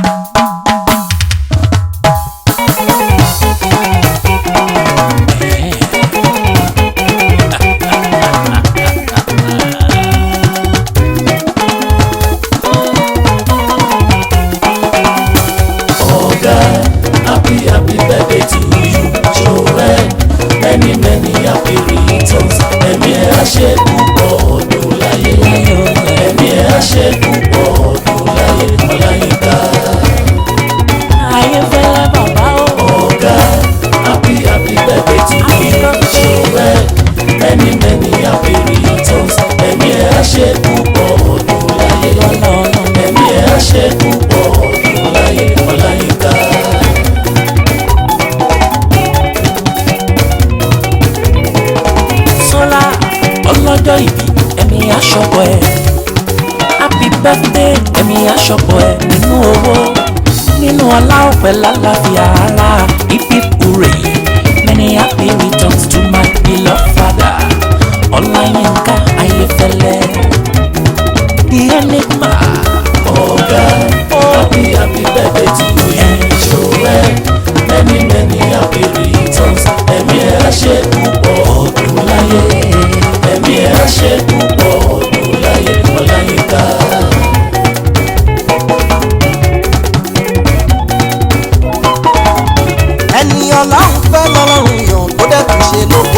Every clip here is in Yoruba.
ọ̀gá happy happy birthday to you joel many many happy returns ẹ̀mí ẹ̀ á ṣe púpọ̀ ọdún láyé ẹ̀mí ẹ̀ á ṣe púpọ̀ ọdún láyé ọláyínká ayé fẹ́lẹ́ bàbá o. ọ̀gá happy happy birthday to you joel many many happy returns ẹ̀mí ẹ̀ á ṣe púpọ̀ ọdún láyé ẹ̀mí ẹ̀ á ṣe púpọ̀ ọdún láyé ọláyínká. sọlá ọlọ́jọ́ ìbí ẹ̀mí aṣọ́pọ̀ ẹ̀ happy birthday ẹ̀mí aṣọ́pọ̀ ẹ̀ nínú owó nínú ọlá ọ̀pẹ lálàáfíà ara ibi kúrè many happy returns to my beloved father ọláyínká ayéfẹ́lẹ́ the enigma ọ̀gá happy happy birthday to you joel many many happy returns ẹ̀mí ẹ̀ á ṣe púpọ̀ ọdún láyé ẹ̀mí ẹ̀ á ṣe púpọ̀ ọdún láyé ọláyínká. ẹni ọlọ́run fẹ́ lọ́lọ́run yàn tó dẹ̀ tún ṣe lóko.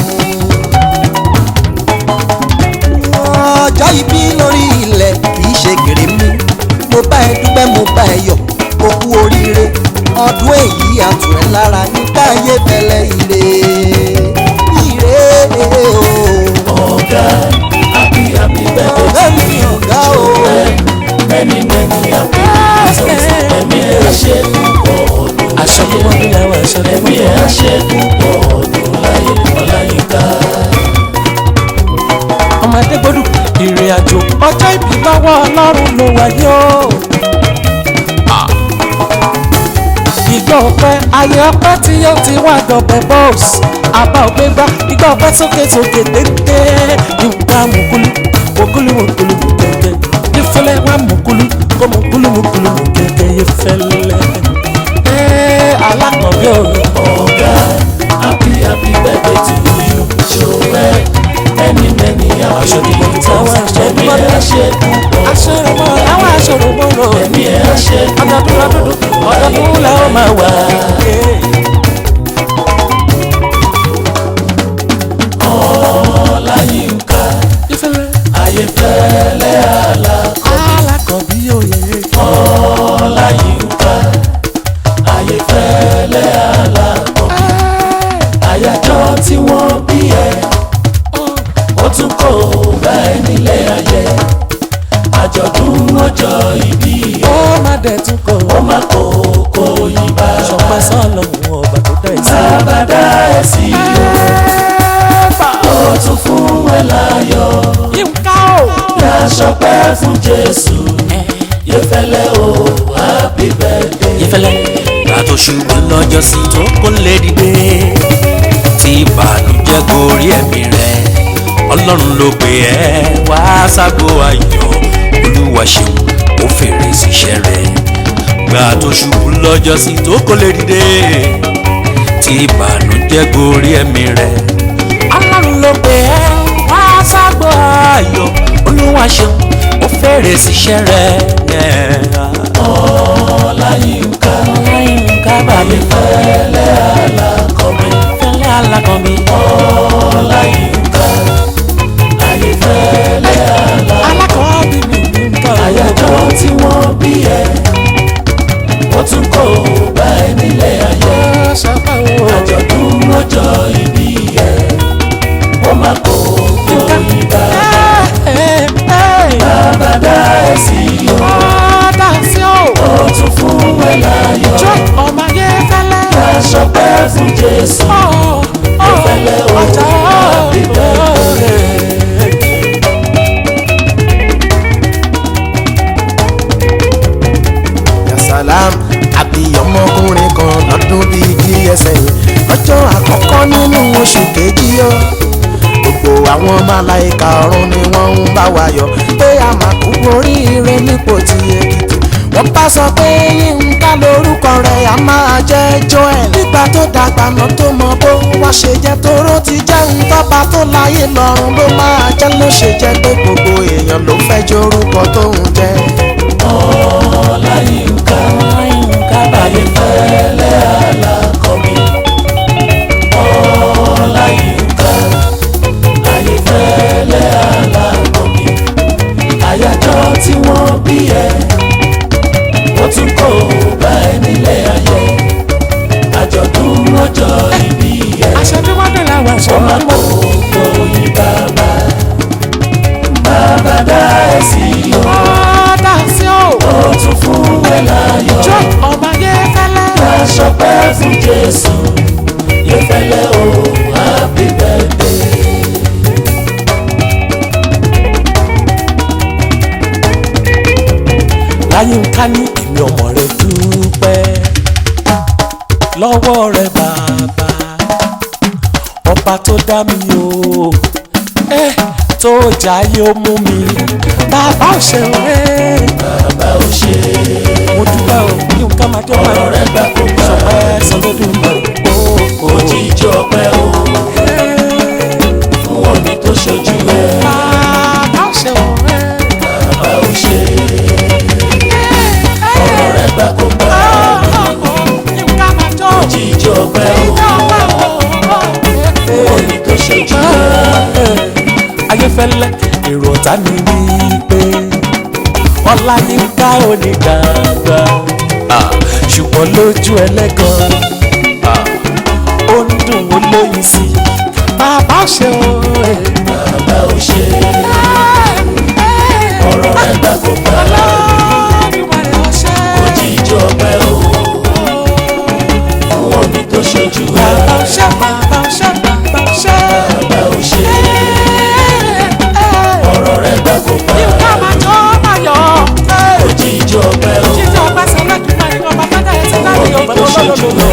ọjọ́ ìbí lórí ilẹ̀ kìí ṣe gèrè mi mo bá ẹ dúpẹ́ mo bá ẹ yọ̀ o kú oríire ọdún èyí àtù ẹ lára nígbà ayé fẹlẹ́ ire ire o. ọ̀gá happy happy birthday ọ̀gá to mi you ọ̀gá o. joel many many happy returns ẹ̀mí ẹ̀ á ṣe púpọ̀ ọdún aṣọ tó wọ́n bí lẹ́wọ̀ aṣọ tó ẹ̀mí ẹ̀ á ṣe púpọ̀ ọdún láyé ọláyínká. ọmọdé gbọdọ̀ ìrìn àjò ọjọ́ ìbí lọ́wọ́ ọlọ́run ló wáyé o. ìgbà ọpẹ́ ayé ọpẹ́ tí yóò ti wá dọ̀bẹ̀ bọ́ọ̀sì àbá ògbégbá ìgbà ọpẹ́ sókè sókè téńté ìgbà mùkúlù mùkúlù mùkúlù mùkẹ́kẹ́ ìfẹ́lẹ́ wà mùkúlù kó mùkúlù mùkúlù mùkẹ́kẹ́ ìfẹ́lẹ́. ẹ́ẹ́ alákọ̀ọ́bí òru ọ̀gá happy happy birthday to you joel many many happy returns ẹ̀mí ẹ̀ á ṣe púpọ̀ aṣọ́rọ̀mọ́ àwọn aṣọ́rọ̀mọ́ lọ. ẹ̀mí ẹ̀ á ṣe ọdọọdún ọdọọdún ọdọọdún la ó máa wà. ọláyínká ìfẹ́lẹ́ ayéfẹ́lẹ́ alákọ̀ọ́bí òye. ọláyínká ayéfẹ́lẹ́ alákọ̀ àyájọ́ tí wọ́n bí ẹ ó tún kò bá ẹ nílé ayé àjọ̀dún ọjọ́ ìbí ó ẹ má dẹ̀ tún kọ̀ ó má kó kó yí bá ṣọpẹ́ sọ́ọ̀lọ́hún ọba tó dá ẹ̀ sí. sábàdá ẹ̀ sí o ó tún fún ẹ láyọ̀ yínká o. yá ṣọpẹ́ fún jésù yẹfẹlẹ o happy birthday. ìfẹ́lẹ́ ìgbà tó ṣubú lọ́jọ́ sí tó kó lè dìde tí ìbànújẹ́ gorí ẹ̀mí rẹ̀ ọlọ́run ló pè ẹ́ wá ságbó ayọ̀ olúwa ṣeun ó fèrè síṣẹ́ rẹ̀ ìgbà tó ṣubú lọ́jọ́ sí tó kó lè dìde tí ìbànújẹ́ gorí ẹ̀mí rẹ̀ ọlọ́run ló pè ẹ́ wá ságbó ayọ̀ olúwa ṣeun ó fèrè síṣẹ́ rẹ̀. ọláyínká Ọláyínká bàbí fẹlẹ alákọ̀ọ́bí fẹ́lẹ́ alákọ̀ọ́bí. ọláyínká ayéfẹlẹ alákọ̀ọ́bí mi ní nǹkan àyájọ́ tí wọ́n bí ẹ ó tún kò bá ẹ nílé ayé àjọ̀dún ọjọ́ ìbí ẹ ó má kó kó yí bá bàbá ẹ sí o ó tún fún ẹ láyọ̀ aṣọpẹ́ fún jésù ìfẹ́lẹ́ o happy birthday. yasalam àbí ọmọkùnrin kan lọ́dún bíi díẹ̀ sẹ́yìn lọ́jọ́ àkọ́kọ́ nínú oṣù kejì ó gbogbo àwọn máláìka ọ̀run ni wọ́n ń bá wa yọ̀ pé a máa kú oríire nípò tí èkìtì wọ́n bá sọ pé yínká lórúkọ rẹ̀ a máa jẹ́ joel nígbà tó dàgbà náà tó mọ bó wá ṣe jẹ́ tóró ti jẹ́ ntọ́ba tó láyé lọ́run ló máa jẹ́ ló ṣe jẹ́ pé gbogbo èèyàn ló fẹ́ jórúkọ tó ń jẹ́. Ọláyínká Ayéfẹ́lẹ́ alákọ̀bí. Ọláyínká Ayéfẹ́lẹ́ alákọ̀bí. Àyájọ́ tí wọ́n bí ẹ, wọ́n tún kò bá ẹ nílé ayé. Àjọ̀dún ọjọ́ ìbí ẹ, aṣọ tí wọ́n dé làwọn aṣọ wọ́n máa kó gbóyin bàbá. Bàbá dá ẹ sí o, ọ̀dà sí o ó tún fún ẹ láyọ̀. jó ọba yẹ fẹ́lẹ́. Aṣọpẹ́ fún Jésù, Yẹ́fẹ́lẹ́ o, happy birthday. láyínká ní èmi ọmọ rẹ dúpẹ́ lọ́wọ́ rẹ bàbá ọba tó dá mi o ẹ tó jáyé ó mú mi bàbá ò ṣe o ẹ Bàbá ò ṣe mo dúpẹ́ o yínká máa jẹ́ ọmọ ọ̀rọ̀ rẹ rẹ̀ gbà kó gbà. sọpẹ́ sọlódùmarè o o Òjijì ọpẹ́ o, fún omi tó ṣojú ẹ. bàbá ò ṣe o ẹ Bàbá ò ṣe ọ̀rọ̀ rẹ̀ gbà kó gbà. yínká máa jọ Òjijì ọpẹ́ o, fún omi tó ṣojú ẹ. ayéfẹ́lẹ́ èrò ọ̀tá mi ní pé ọláyínká ò ní gbàgbà Ah, ṣùgbọ́n lójú ẹlẹ́gàn ah, ó ń dùn ó lóyún sí i bàbá ṣe o Bàbá ò ṣe ọ̀rọ̀ rẹ̀ gbà kó gbà. Òjijì ọpẹ́ o, fún omi tó ṣojú ẹ. bàbá ṣe bàbá ṣe bàbá ṣe Bàbá ò ṣe ọ̀rọ̀ rẹ̀ gbà kó gbà. yínká máa jọ máa yọ Òjijì ọpẹ́ o. jíjọ ọba sọlẹ́dùnmáà ní ọba fẹ́dà ẹ̀ ti láti ọba lọ́lọ́lọ́lọ́.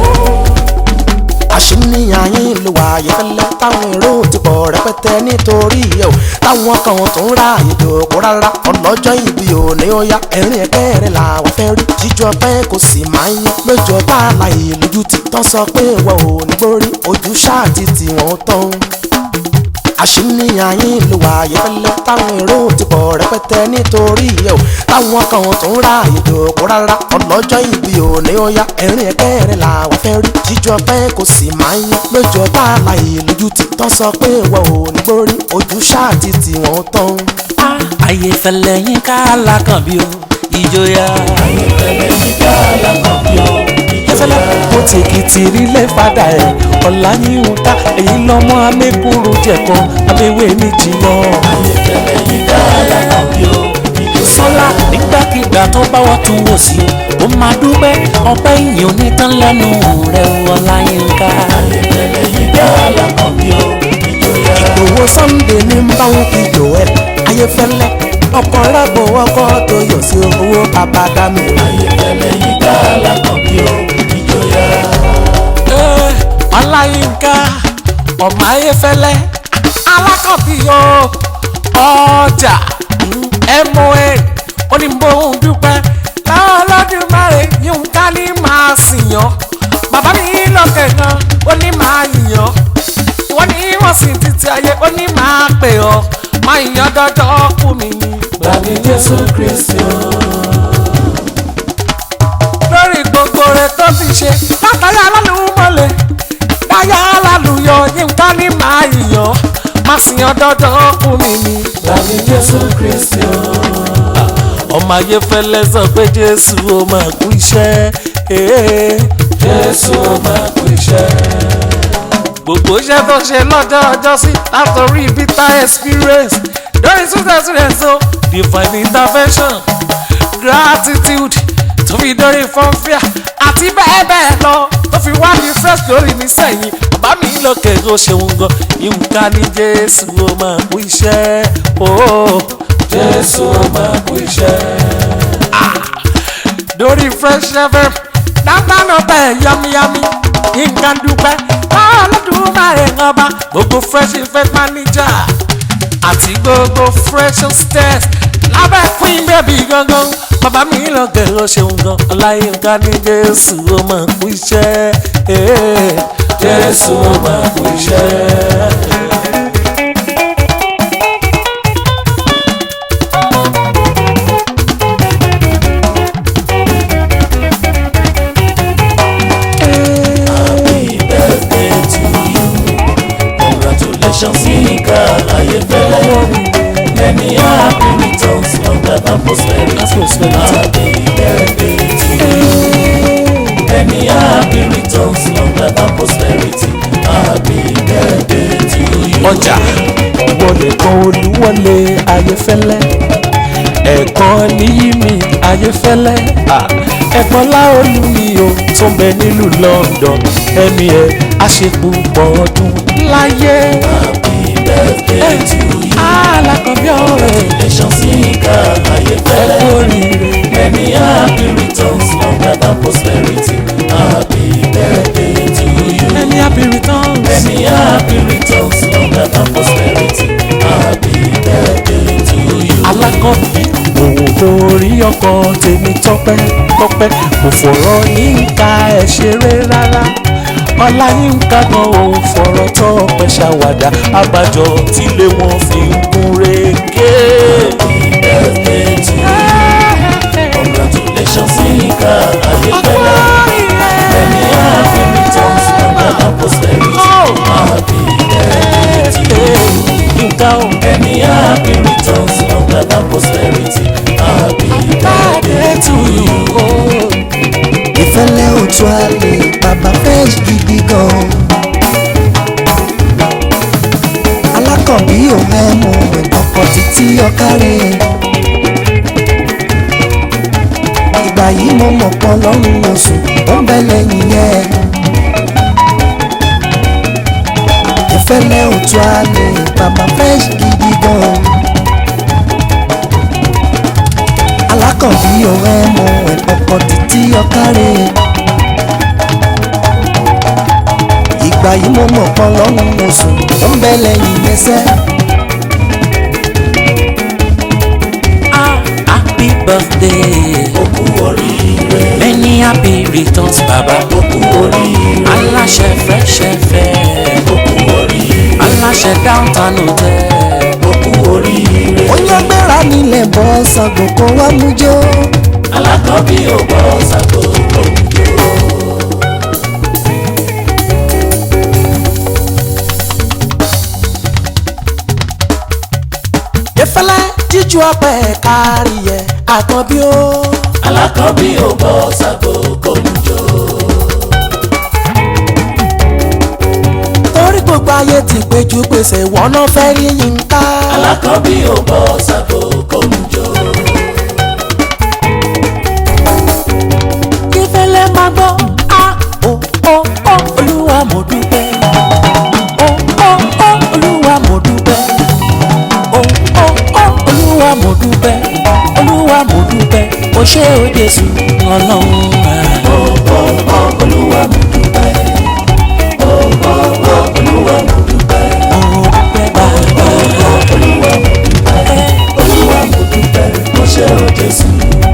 àṣìníyàn yín ló wà ayéfẹ́lẹ́ táwọn èrò ti pọ̀ rẹpẹtẹ nítorí ẹ̀ o táwọn kan tó ń ra ìdòkó rárá ọlọ́jọ́ ìbí òní ó yá ẹ̀rín ẹ̀kẹ́ rẹ̀ làwọn fẹ́ rí jíjọ pé kò sì máa ń yín lójú ọba àlàyé lójú ti tán sọ pé wọ́n ò ní gbórí ojú ṣáà ti tì wọ́n tán àṣìníyàn yín ló wà ayéfẹ́lẹ́ táwọn èrò ti pọ̀ rẹpẹtẹ nítorí ẹ̀ o táwọn kan tó ń ra ìdòkó rárá ọlọ́jọ́ ìbí òní ó yá ẹ̀rín ẹ̀kẹ́ rẹ̀ làwọn fẹ́ rí jíjọ pé kò sì máa ń yín lójú ọba àlàyé lójú ti tán sọ pé wọ́n ò ní gbórí ojú ṣáà ti tì wọ́n tán. ayéfẹ́lẹ́ yín ká lákàn bí o ìjòyà. Ayéfẹ́lẹ́ yíká alákọ̀ọ́bí o. ayéfẹ́lẹ́ mo tèkìtì rílẹ̀ fada ẹ̀ ọ̀la yín ń ta èyí lọ́mọ amẹ́kúrú jẹ̀kọ́ abẹ́wé mi jìnnà. Ayéfẹ́lẹ́ yíká alákọ̀ọ́bí o. sọ́lá nígbàkigbà tó bá wà tún wò sí o ó máa dúpẹ́ ọpẹ́ ìyìn onítàn lẹ́nu rẹ̀ ọ̀la yín ká. Ayéfẹ́lẹ́ yíká alákọ̀ọ́bí o. Ìjòyà ìgbòho sunday ní ń bá wọn fi joel ayéfẹ́lẹ́ ọkọ̀ rábò ọkọ̀ tó yọ̀ sí owó bàbá dami. Ayéfẹ́lẹ́ yíká alákọ̀ọ́bí o. Ìjòyà Ẹ́, ọláyínká ọmọ ayéfẹ́lẹ́ alákọ̀bí o ọjà moa onímọ̀ọ́hún dúpẹ́ láwọn ọlọ́dúnmáre yín ká ní máa sìn yàn bàbá mi lọ́kẹ̀ gan ó ní máa yàn wọ́n ní wọ́n sì títí ayé ó ní máa pè ọ́ máa yàn dọ́dọ́ kú mi ni. gbàmí Jésù Kristi o. lórí gbogbo rẹ̀ tó ti ṣe látàrí alálùmọ́lẹ̀ dáyà alálùyọ yínká ní máa yìyàn má sì yan dandan fún mi ni. gbàmí Jésù Kristi o. ọmọ ayé fẹlẹ sọ pé jésù ó máa kú iṣẹ́ ee. Jésù ó máa kú iṣẹ́. gbogbo iṣẹ́ tó ṣe lọ́jọ́ ọjọ́ sí látọrí bitter experience lórí success rẹ̀ so divine intervention gratitude tó fi dórí fọ́nfíà àti bẹ́ẹ̀ bẹ́ẹ̀ lọ tó fi wá ní fresh lórí mi sẹ́yìn bàbá mi lókè tó ṣeun gan ìwúká ní jésù ó máa kú iṣẹ́ ooo Jésù ó máa kú iṣẹ́. lórí fresh fm dáńdáná bẹ́ẹ̀ yámiyámi nǹkan dúpẹ́ ọlọ́dún máa rẹ̀ ń ọba gbogbo fresh event manager àti gbogbo fresh stairs lábẹ́ queen baby gangan bàbá mi lọ gẹ̀rọ ṣeun gan ọláyínká ní jésù ó máa kú iṣẹ́ eh, jésù ó máa kú iṣẹ́. Happy birthday to you. Congratulations, Yinka Ayefele. Many happy returns, long life and prosperity. Happy birthday to you. Many happy returns, long life and prosperity. Happy birthday to you. ọjà wọlé kan olúwọlé ayéfẹ́lẹ́ ẹ̀kan níyí mi ayéfẹ́lẹ́ ah, ẹ̀kan láolú mi o tó ń bẹ nílùú London ẹ̀mí ẹ̀ àṣepùpọ̀ ọdún láyé Happy birthday to you. alákọ̀ọ́bí ọ̀rẹ́ Congratulations, Yinka Ayefele. ẹ̀kú oríire Many happy returns, long life and prosperity. Happy birthday to you. ẹni happy returns Many happy returns, long life and prosperity. Happy birthday to you. alákọ̀ọ́bí òun orí ọkọ̀ tèmi tọ́pẹ́ tọ́pẹ́ kò fọ̀rọ̀ yínká ẹ̀ ṣeré rárá ọlá yínká gan òun fọ̀rọ̀ tọ́pẹ́ ṣàwàdà abájọ tílé wọn fi ń gún régé. Happy birthday to you. Congratulations, Yinka Ayefele. Many happy returns, long life and prosperity. Happy birthday to you. yínká o Many happy returns, long life and prosperity. Happy birthday to you. ìfẹ́lẹ́ òtún àlè bàbá fresh gidi gan. alákànbí ò mẹ́mu ọkọ̀ títí ọ̀kárẹ̀. ìgbà yìí mo mọ̀ pọ̀ lọ́rùn oṣù ó ń bẹ lẹ́yìn yẹn. ìfẹ́lẹ́ òtún àlè bàbá fresh gidi gan. alákànbí ò mẹ́mu ọkọ̀ títí ọ̀kárẹ̀. ìgbà yìí mo mọ̀ pọ̀ lọ́rùn oṣù ó ń bẹ lẹ́yìn ẹsẹ̀. ah happy birthday Ó kú oríire, many happy returns baba ó kú oríire, aláṣẹ fresh fẹ́ ó kú oríire, aláṣẹ downtown hotel. ó kú oríire. oyún gbéra nílẹ̀ bọ́ Ṣàngó kó wá mú jó. Alákọ̀ọ́bí ò gbọ́ Ṣàngó òǹdó. ìfẹ́lẹ́ jíjú ọpẹ́ kárí ẹ̀ àkànbí ó. Alákọ̀ọ́bí ò gbọ́ Ṣàngó òǹdó. torí gbogbo ayé ti péjú pèsè wọn náà fẹ́ rí Yínká. Alákọ̀ọ́bí ò gbọ́ Ṣàngó òǹdó. ìfẹ́lẹ́ máa gbọ́ a ò ò ò olúwa mo dúpẹ́. ò ò ò olúwa mo dúpẹ́. ò ò ò olúwa mo dúpẹ́. olúwa mo dúpẹ́. o ṣé o Jésù ọlọ́run rà. Olúwa mo dúpẹ́. Ó ó ó Olúwa mo dúpẹ́. mo dúpẹ́ bàbá. Olúwa mo dúpẹ́. Olúwa mo dúpẹ́. Ó ṣé o Jésù.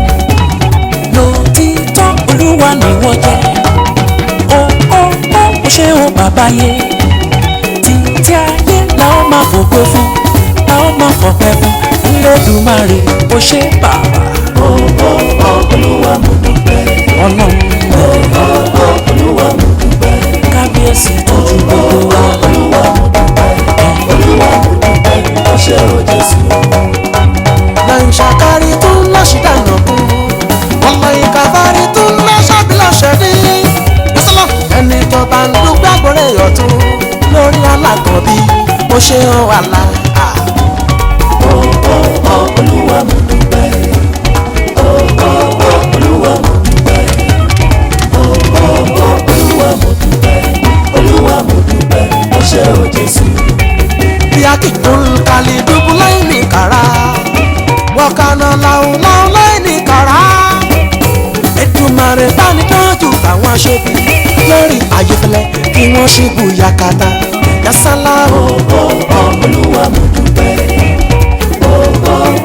lòtítọ́ olúwa ni wọ́n jẹ́ ó ó ó ó ṣe ó bàbá yé títí ayé làwọn máa fògo fún làwọn máa fọpẹ́ fún Elédùmarè ó ṣe bàbá Ó ó ó Olúwa mo dúpẹ́. ọlọ́run rẹ̀ Ó ó Olúwa mo dúpẹ́. kábíyèsí tójú gbogbo wa Olúwa mo dúpẹ́. Olúwa mo dúpẹ́. Ó ṣé o Jésù. lẹ́yìn ṣàkárí tó ń lọ́ṣì dànù kún ọmọ ìkàbárí tó ń lọ́ ṣàbílọ̀ṣẹ̀ ní ìsọlọ ẹni tó bá ń dúpẹ́ àgbọ̀rẹ́ ọ̀tún lórí alákọ̀ọ́bí ó ṣe ń wà láà. Ó ó ó Olúwa mo dúpẹ́. Ó ó ó Olúwa mo dúpẹ́. Ó ó ó Olúwa mo dúpẹ́. Olúwa mo dúpẹ́. Ó ṣé o Jésù. bí akíkún kàlí dúbú láì ní kàrá wọ́kànnà làwọn làwọn láì ní kàrá Èdùmàrè bá ní tọ́jú àwọn aṣojú lórí ayéfẹ́lẹ́ kí wọ́n ṣubú yakata yasala o. Ó ó ó Olúwa mo dúpẹ́. Ó ó ó Olúwa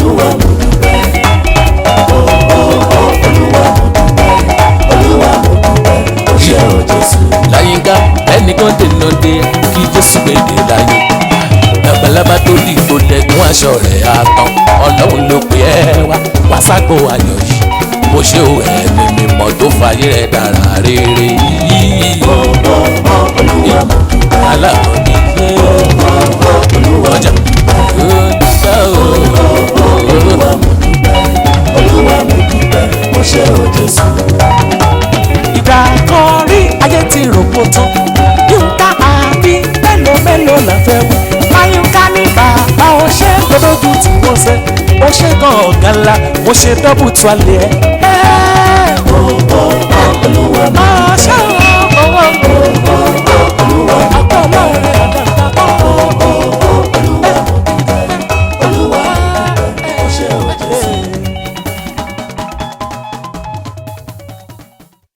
olúwa mo dúpẹ́ ó ó ó olúwa mo dúpẹ́ olúwa mo dúpẹ́ ó ṣé o jésù. láyínká ẹnìkan dènà dé kí jésù gbèdé láyé labalábá tó dìgbò dẹ̀gún aṣọ rẹ̀ àtàn ọlọ́run ló pè ẹ́ wá wá ságbó ayọ̀ yìí mo ṣe ò ẹ̀mí mímọ́ tó fàyè rẹ̀ dára rere yìí ó ó ó olúwa mo dúpẹ́ aláwọ̀ ní ṣe ó ó olúwa ọjà ó dúpẹ́ o. olúwa mo dúpẹ́ olúwa mo dúpẹ́ ó ṣé o jésù. ìgbà kan rí ayé ti rògbò tán yínká àbí mélòó mélòó la fẹ́ wí láyínká ní bàbá ó ṣe gbọdọ̀gùn tí mo ṣe ó ṣe gan ọ̀gá ńlá mo ṣe dọ́bù tó alẹ́ ẹ̀